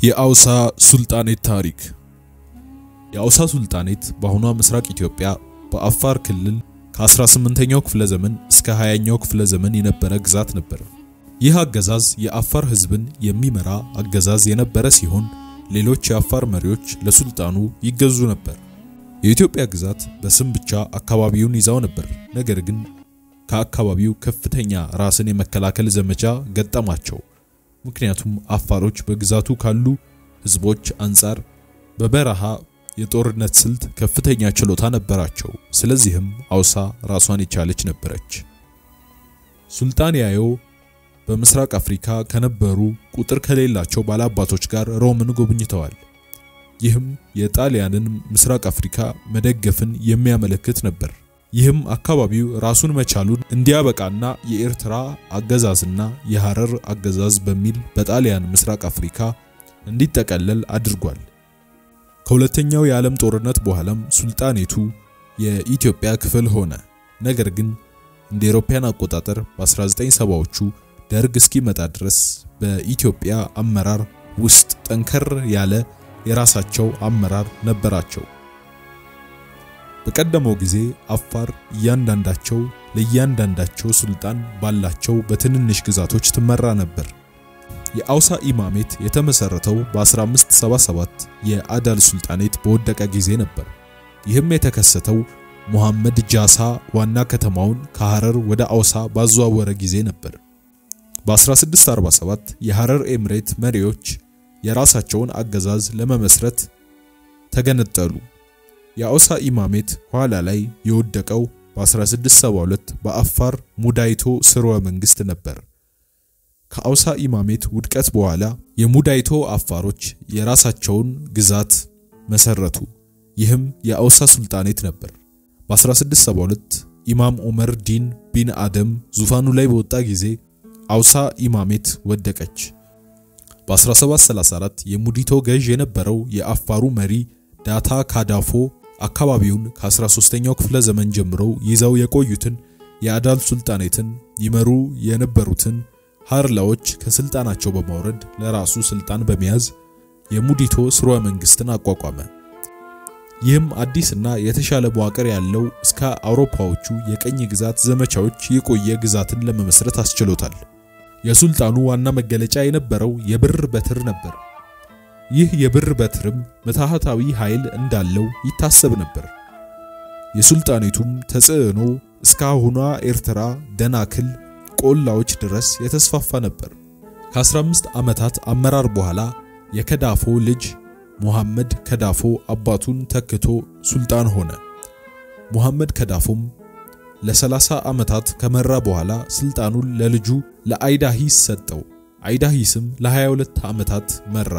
የአውሳ ሱልጣኔት ታሪክ የአውሳ ሱልጣኔት በአሁኗ ምስራቅ ኢትዮጵያ በአፋር ክልል ከ18ኛው ክፍለ ዘመን እስከ 20ኛው ክፍለ ዘመን የነበረ ግዛት ነበር። ይህ አገዛዝ የአፋር ሕዝብን የሚመራ አገዛዝ የነበረ ሲሆን ሌሎች የአፋር መሪዎች ለሱልጣኑ ይገዙ ነበር። የኢትዮጵያ ግዛት በስም ብቻ አካባቢውን ይዛው ነበር። ነገር ግን ከአካባቢው ከፍተኛ ራስን የመከላከል ዘመቻ ገጠማቸው። ምክንያቱም አፋሮች በግዛቱ ካሉ ህዝቦች አንጻር በበረሃ የጦርነት ስልት ከፍተኛ ችሎታ ነበራቸው። ስለዚህም አውሳ ራሷን የቻለች ነበረች። ሱልጣን ያዮ በምስራቅ አፍሪካ ከነበሩ ቁጥር ከሌላቸው ባላባቶች ጋር ሮምን ጎብኝተዋል። ይህም የጣሊያንን ምስራቅ አፍሪካ መደገፍን የሚያመለክት ነበር። ይህም አካባቢው ራሱን መቻሉን እንዲያበቃና የኤርትራ አገዛዝና የሐረር አገዛዝ በሚል በጣሊያን ምስራቅ አፍሪካ እንዲጠቀለል አድርጓል። ከሁለተኛው የዓለም ጦርነት በኋላም ሱልጣኔቱ የኢትዮጵያ ክፍል ሆነ። ነገር ግን እንደ አውሮፓውያን አቆጣጠር በ1970ዎቹ ደርግ እስኪመጣ ድረስ በኢትዮጵያ አመራር ውስጥ ጠንከር ያለ የራሳቸው አመራር ነበራቸው። በቀደመው ጊዜ አፋር እያንዳንዳቸው ለእያንዳንዳቸው ሱልጣን ባላቸው በትንንሽ ግዛቶች ትመራ ነበር። የአውሳ ኢማሜት የተመሰረተው በ1577 የአዳል ሱልጣኔት በወደቀ ጊዜ ነበር። ይህም የተከሰተው ሙሐመድ ጃሳ ዋና ከተማውን ከሐረር ወደ አውሳ ባዘዋወረ ጊዜ ነበር። በ1647 የሐረር ኤምሬት መሪዎች የራሳቸውን አገዛዝ ለመመስረት ተገነጠሉ። የአውሳ ኢማሜት ኋላ ላይ የወደቀው በ1672 በአፋር ሙዳይቶ ስርወ መንግስት ነበር። ከአውሳ ኢማሜት ውድቀት በኋላ የሙዳይቶ አፋሮች የራሳቸውን ግዛት መሰረቱ። ይህም የአውሳ ሱልጣኔት ነበር። በ1672 ኢማም ዑመር ዲን ቢን አደም ዙፋኑ ላይ በወጣ ጊዜ አውሳ ኢማሜት ወደቀች። በ1734 የሙዲቶ ገዥ የነበረው የአፋሩ መሪ ዳታ ካዳፎ አካባቢውን ከ13ኛው ክፍለ ዘመን ጀምረው ይዘው የቆዩትን የአዳል ሱልጣኔትን ይመሩ የነበሩትን ሃርላዎች ከስልጣናቸው በማውረድ ለራሱ ስልጣን በመያዝ የሙዲቶ ስርወ መንግስትን አቋቋመ። ይህም አዲስና የተሻለ መዋቅር ያለው እስከ አውሮፓዎቹ የቀኝ ግዛት ዘመቻዎች የቆየ ግዛትን ለመመስረት አስችሎታል። የሱልጣኑ ዋና መገለጫ የነበረው የብር በትር ነበር። ይህ የብር በትርም ምትሃታዊ ኃይል እንዳለው ይታሰብ ነበር። የሱልጣኔቱም ተጽዕኖ እስከ አሁኗ ኤርትራ ደናክል ቆላዎች ድረስ የተስፋፋ ነበር። ከ15 ዓመታት አመራር በኋላ የከዳፎ ልጅ ሙሐመድ ከዳፎ አባቱን ተክቶ ሱልጣን ሆነ። ሙሐመድ ከዳፎም ለ30 ዓመታት ከመራ በኋላ ስልጣኑን ለልጁ ለአይዳሂስ ሰጠው። አይዳሂስም ለ22 ዓመታት መራ።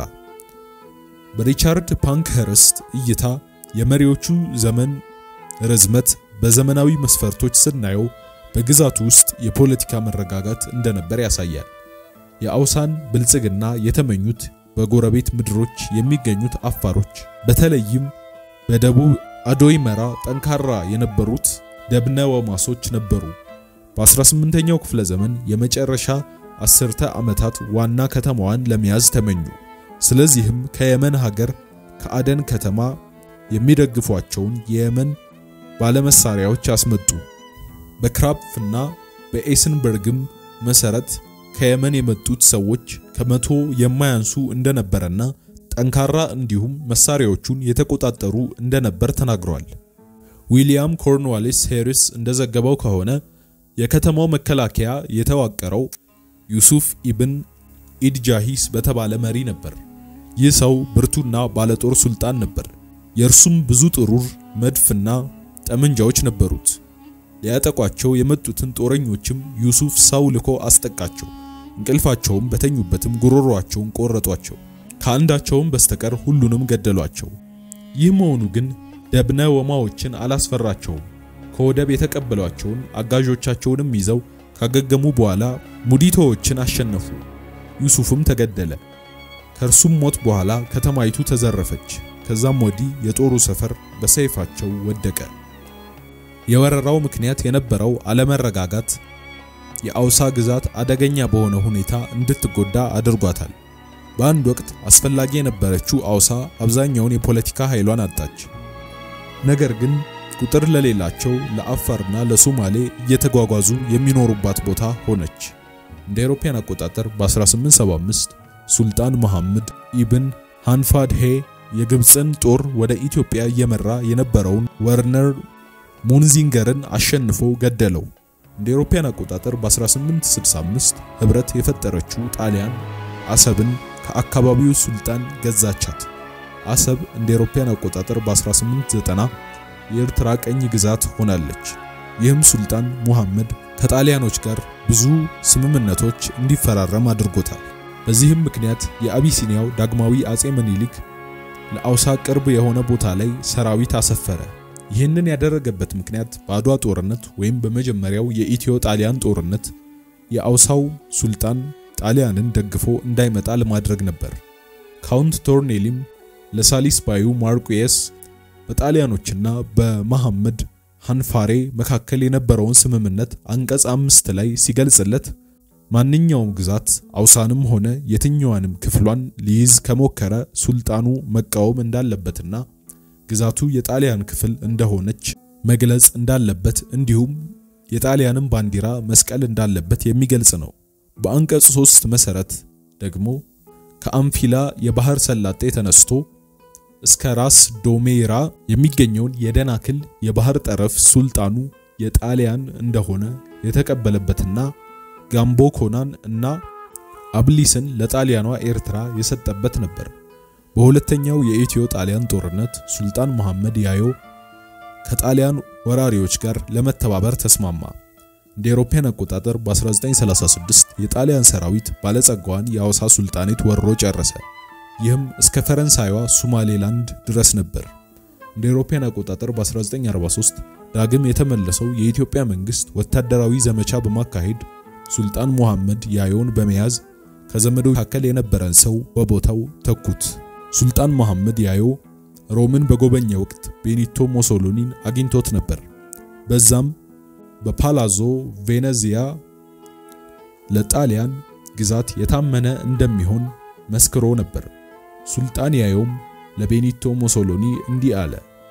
በሪቻርድ ፓንክኸርስት እይታ የመሪዎቹ ዘመን ርዝመት በዘመናዊ መስፈርቶች ስናየው በግዛቱ ውስጥ የፖለቲካ መረጋጋት እንደነበር ያሳያል። የአውሳን ብልጽግና የተመኙት በጎረቤት ምድሮች የሚገኙት አፋሮች በተለይም በደቡብ አዶይ መራ ጠንካራ የነበሩት ደብነ ወማሶች ነበሩ። በ18ኛው ክፍለ ዘመን የመጨረሻ አስርተ ዓመታት ዋና ከተማዋን ለመያዝ ተመኙ። ስለዚህም ከየመን ሀገር ከአደን ከተማ የሚደግፏቸውን የየመን ባለመሳሪያዎች አስመጡ። በክራፕፍና በኤስንበርግም መሰረት ከየመን የመጡት ሰዎች ከመቶ የማያንሱ እንደነበረና ጠንካራ እንዲሁም መሳሪያዎቹን የተቆጣጠሩ እንደነበር ተናግሯል። ዊሊያም ኮርንዋሊስ ሄሪስ እንደዘገበው ከሆነ የከተማው መከላከያ የተዋቀረው ዩሱፍ ኢብን ኢድጃሂስ በተባለ መሪ ነበር። ይህ ሰው ብርቱና ባለጦር ሱልጣን ነበር። የእርሱም ብዙ ጥሩር መድፍና ጠመንጃዎች ነበሩት። ሊያጠቋቸው የመጡትን ጦረኞችም ዩሱፍ ሰው ልኮ አስጠቃቸው። እንቅልፋቸውም በተኙበትም ጉሮሯቸውን ቆረጧቸው። ከአንዳቸውም በስተቀር ሁሉንም ገደሏቸው። ይህ መሆኑ ግን ደብነ ወማዎችን አላስፈራቸውም። ከወደብ የተቀበሏቸውን አጋዦቻቸውንም ይዘው ካገገሙ በኋላ ሙዲቶዎችን አሸነፉ። ዩሱፍም ተገደለ። ከእርሱም ሞት በኋላ ከተማይቱ ተዘረፈች። ከዛም ወዲህ የጦሩ ሰፈር በሰይፋቸው ወደቀ። የወረራው ምክንያት የነበረው አለመረጋጋት የአውሳ ግዛት አደገኛ በሆነ ሁኔታ እንድትጎዳ አድርጓታል። በአንድ ወቅት አስፈላጊ የነበረችው አውሳ አብዛኛውን የፖለቲካ ኃይሏን አጣች። ነገር ግን ቁጥር ለሌላቸው ለአፋርና ለሶማሌ እየተጓጓዙ የሚኖሩባት ቦታ ሆነች። እንደ አውሮፓውያን አቆጣጠር በ1875 ሱልጣን መሐመድ ኢብን ሃንፋድሄ የግብፅን ጦር ወደ ኢትዮጵያ እየመራ የነበረውን ወርነር ሙንዚንገርን አሸንፎ ገደለው። እንደ አውሮፓውያን አቆጣጠር በ1865 ህብረት የፈጠረችው ጣሊያን አሰብን ከአካባቢው ሱልጣን ገዛቻት። አሰብ እንደ አውሮፓውያን አቆጣጠር በ1890 የኤርትራ ቀኝ ግዛት ሆናለች። ይህም ሱልጣን ሙሐመድ ከጣሊያኖች ጋር ብዙ ስምምነቶች እንዲፈራረም አድርጎታል። በዚህም ምክንያት የአቢሲኒያው ዳግማዊ አጼ ምኒልክ ለአውሳ ቅርብ የሆነ ቦታ ላይ ሰራዊት አሰፈረ። ይህንን ያደረገበት ምክንያት በአድዋ ጦርነት ወይም በመጀመሪያው የኢትዮ ጣሊያን ጦርነት የአውሳው ሱልጣን ጣሊያንን ደግፎ እንዳይመጣ ለማድረግ ነበር። ካውንት ቶርኔሊም ለሳሊስ ባዩ ማርኩየስ በጣሊያኖችና በመሐመድ ሃንፋሬ መካከል የነበረውን ስምምነት አንቀጽ አምስት ላይ ሲገልጽለት ማንኛውም ግዛት አውሳንም ሆነ የትኛዋንም ክፍሏን ሊይዝ ከሞከረ ሱልጣኑ መቃወም እንዳለበትና ግዛቱ የጣሊያን ክፍል እንደሆነች መግለጽ እንዳለበት እንዲሁም የጣሊያንም ባንዲራ መስቀል እንዳለበት የሚገልጽ ነው። በአንቀጽ 3 መሰረት ደግሞ ከአምፊላ የባህር ሰላጤ ተነስቶ እስከ ራስ ዶሜራ የሚገኘውን የደናክል የባህር ጠረፍ ሱልጣኑ የጣሊያን እንደሆነ የተቀበለበትና ጋምቦ ኮናን እና አብሊስን ለጣሊያኗ ኤርትራ የሰጠበት ነበር። በሁለተኛው የኢትዮ ጣሊያን ጦርነት ሱልጣን መሐመድ ያዮ ከጣሊያን ወራሪዎች ጋር ለመተባበር ተስማማ። እንደ አውሮፓውያን አቆጣጠር በ1936 የጣሊያን ሰራዊት ባለጸጋዋን የአውሳ ሱልጣኔት ወሮ ጨረሰ። ይህም እስከ ፈረንሳይዋ ሶማሌላንድ ድረስ ነበር። እንደ አውሮፓውያን አቆጣጠር በ1943 ዳግም የተመለሰው የኢትዮጵያ መንግስት ወታደራዊ ዘመቻ በማካሄድ ሱልጣን ሙሐመድ ያዮን በመያዝ ከዘመዶ መካከል የነበረን ሰው በቦታው ተኩት። ሱልጣን መሐመድ ያዮ ሮምን በጎበኘ ወቅት ቤኒቶ ሞሶሎኒን አግኝቶት ነበር። በዛም በፓላዞ ቬነዚያ ለጣሊያን ግዛት የታመነ እንደሚሆን መስክሮ ነበር። ሱልጣን ያዮም ለቤኒቶ ሞሶሎኒ እንዲህ አለ።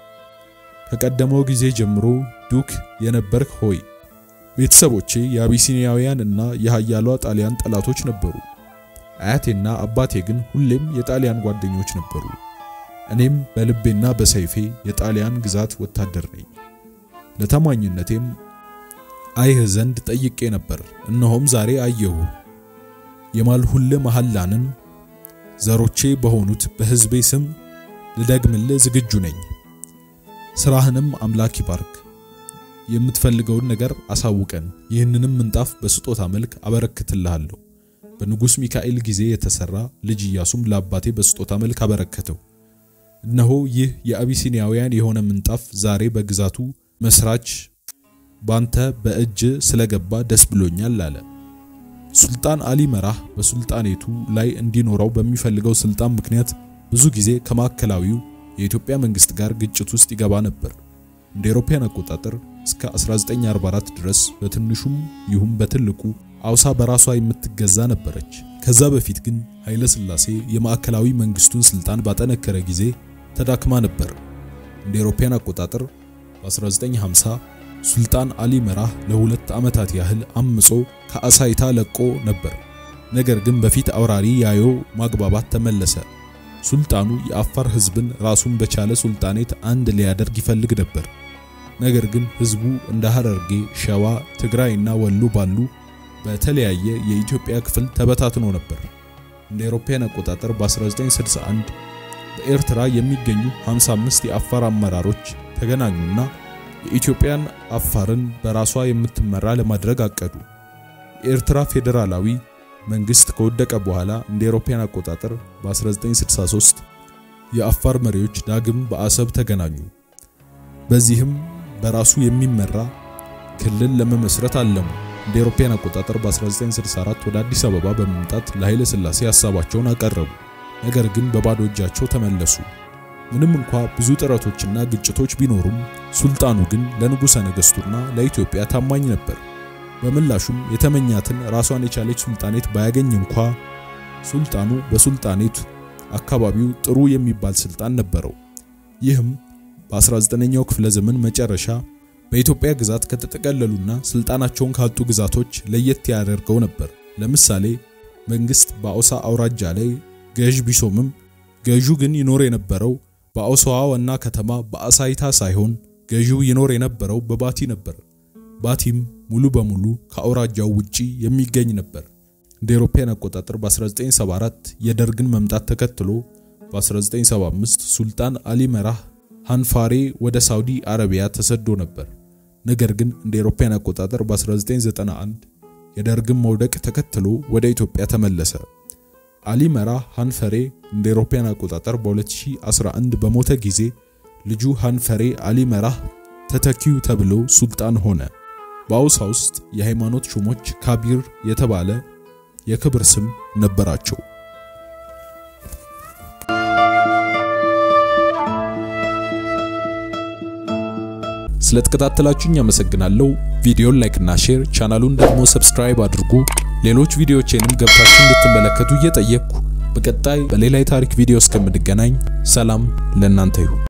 ከቀደመው ጊዜ ጀምሮ ዱክ የነበርክ ሆይ ቤተሰቦቼ የአቢሲኒያውያን እና የሃያሏ ጣሊያን ጠላቶች ነበሩ። አያቴና አባቴ ግን ሁሌም የጣሊያን ጓደኞች ነበሩ። እኔም በልቤና በሰይፌ የጣሊያን ግዛት ወታደር ነኝ። ለታማኝነቴም አይህ ዘንድ ጠይቄ ነበር፣ እነሆም ዛሬ አየሁ። የማልሁልህ መሐላንን ዘሮቼ በሆኑት በሕዝቤ ስም ልደግምልህ ዝግጁ ነኝ። ስራህንም አምላክ ይባርክ። የምትፈልገውን ነገር አሳውቀን፣ ይህንንም ምንጣፍ በስጦታ መልክ አበረክትልሃለሁ። በንጉሥ ሚካኤል ጊዜ የተሰራ ልጅ ኢያሱም ለአባቴ በስጦታ መልክ አበረከተው። እነሆ ይህ የአቢሲኒያውያን የሆነ ምንጣፍ ዛሬ በግዛቱ መስራች ባንተ በእጅ ስለገባ ደስ ብሎኛል አለ። ሱልጣን አሊ መራህ በሱልጣኔቱ ላይ እንዲኖረው በሚፈልገው ስልጣን ምክንያት ብዙ ጊዜ ከማዕከላዊው የኢትዮጵያ መንግስት ጋር ግጭት ውስጥ ይገባ ነበር። እንደ አውሮፓውያን አቆጣጠር እስከ 1944 ድረስ በትንሹም ይሁን በትልቁ አውሳ በራሷ የምትገዛ ነበረች። ከዛ በፊት ግን ኃይለ ሥላሴ የማዕከላዊ መንግስቱን ስልጣን ባጠነከረ ጊዜ ተዳክማ ነበር። እንደ አውሮፓውያን አቆጣጠር በ1950 ሱልጣን አሊ መራህ ለሁለት ዓመታት ያህል አምጾ ከአሳይታ ለቆ ነበር። ነገር ግን በፊት አውራሪ ያዮ ማግባባት ተመለሰ። ሱልጣኑ የአፋር ህዝብን ራሱን በቻለ ሱልጣኔት አንድ ሊያደርግ ይፈልግ ነበር። ነገር ግን ህዝቡ እንደ ሐረርጌ፣ ሸዋ፣ ትግራይና ወሎ ባሉ በተለያየ የኢትዮጵያ ክፍል ተበታትኖ ነበር። እንደ አውሮፓውያን አቆጣጠር በ1961 በኤርትራ የሚገኙ 55 የአፋር አመራሮች ተገናኙና የኢትዮጵያን አፋርን በራሷ የምትመራ ለማድረግ አቀዱ። የኤርትራ ፌዴራላዊ መንግስት ከወደቀ በኋላ እንደ አውሮፓውያን አቆጣጠር በ1963 የአፋር መሪዎች ዳግም በአሰብ ተገናኙ። በዚህም በራሱ የሚመራ ክልል ለመመስረት አለሙ። እንደ አውሮፓውያን አቆጣጠር በ1964 ወደ አዲስ አበባ በመምጣት ለኃይለ ሥላሴ ሀሳባቸውን አቀረቡ። ነገር ግን በባዶ እጃቸው ተመለሱ። ምንም እንኳ ብዙ ጥረቶችና ግጭቶች ቢኖሩም ሱልጣኑ ግን ለንጉሠ ነገሥቱና ለኢትዮጵያ ታማኝ ነበር። በምላሹም የተመኛትን ራሷን የቻለች ሱልጣኔት ባያገኝ እንኳ ሱልጣኑ በሱልጣኔቱ አካባቢው ጥሩ የሚባል ስልጣን ነበረው። ይህም በ19ኛው ክፍለ ዘመን መጨረሻ በኢትዮጵያ ግዛት ከተጠቀለሉና ስልጣናቸውን ካጡ ግዛቶች ለየት ያደርገው ነበር። ለምሳሌ መንግስት በአውሳ አውራጃ ላይ ገዥ ቢሾምም ገዢው ግን ይኖር የነበረው በአውሳዋ ዋና ከተማ በአሳይታ ሳይሆን ገዢው ይኖር የነበረው በባቲ ነበር። ባቲም ሙሉ በሙሉ ከአውራጃው ውጪ የሚገኝ ነበር። እንደ አውሮፓውያን አቆጣጠር በ1974 የደርግን መምጣት ተከትሎ በ1975 ሱልጣን አሊ መራህ ሃንፋሬ ወደ ሳውዲ አረቢያ ተሰዶ ነበር። ነገር ግን እንደ አውሮፓውያን አቆጣጠር በ1991 የደርግን መውደቅ ተከትሎ ወደ ኢትዮጵያ ተመለሰ። አሊ መራህ ሃንፈሬ እንደ አውሮፓውያን አቆጣጠር በ2011 በሞተ ጊዜ ልጁ ሃንፈሬ አሊ መራህ ተተኪው ተብሎ ሱልጣን ሆነ። በአውሳ ውስጥ የሃይማኖት ሹሞች ካቢር የተባለ የክብር ስም ነበራቸው። ስለተከታተላችሁኝ አመሰግናለሁ። ቪዲዮን ላይክ እና ሼር፣ ቻናሉን ደግሞ ሰብስክራይብ አድርጉ። ሌሎች ቪዲዮዎቼንም ገብታችሁ እንድትመለከቱ እየጠየቅኩ በቀጣይ በሌላ የታሪክ ቪዲዮ እስከምንገናኝ ሰላም ለእናንተ ይሁን።